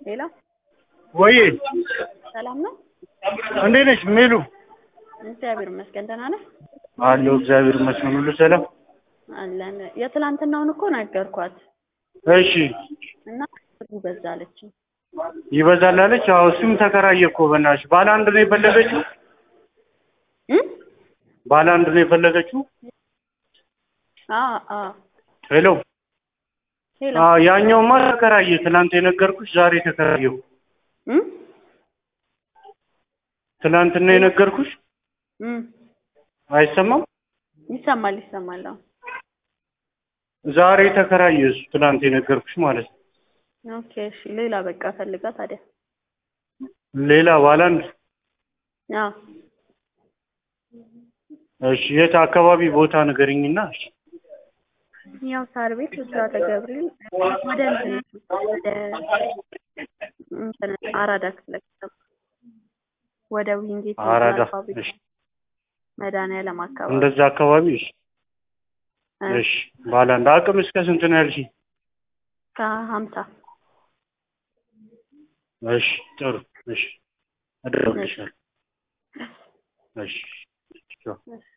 ሌላ ወይ ሰላም ነው? እንዴት ነሽ ሜሉ? እግዚአብሔር ይመስገን ደህና ነህ? አለሁ እግዚአብሔር ይመስገን ሁሉ ሰላም። አለን። የትላንትናውን እኮ ነገርኳት እሺ እና ብሩ በዛ አለችኝ። ይበዛል አለች። አዎ እሱም ተከራየ እኮ በእናትሽ። ባለ አንድ ነው የፈለገችው፣ እም? ባለ አንድ ነው የፈለገችው። አ አ ሄሎ ሄሎ አዎ ያኛውማ ተከራየ። ትናንት የነገርኩሽ ዛሬ ተከራየው። እም? ትናንትና የነገርኩሽ እም አይሰማም። ይሰማል ይሰማል። አዎ ዛሬ ተከራየ እሱ ትናንት የነገርኩሽ ማለት ነው። ኦኬ እሺ። ሌላ በቃ ፈልጋ ታዲያ። ሌላ ባለ አንድ አዎ እሺ የት አካባቢ ቦታ ንገሪኝና እሺ ያው ሳር ቤት ብስራተ ገብርኤል ወደ እንትን ወደ እንትን አራዳ ክፍለ ከተማ ወደ ዊንጌት አራዳ ፋብሪካ እሺ መድኃኒዓለም አካባቢ እንደዛ አካባቢ እሺ እ እሺ ባለ አንድ አቅም እስከ ስንት ነው ያልሽኝ? ከሀምሳ እሺ ጥሩ እሺ እደውልልሻለሁ። እሺ ቻው። እሺ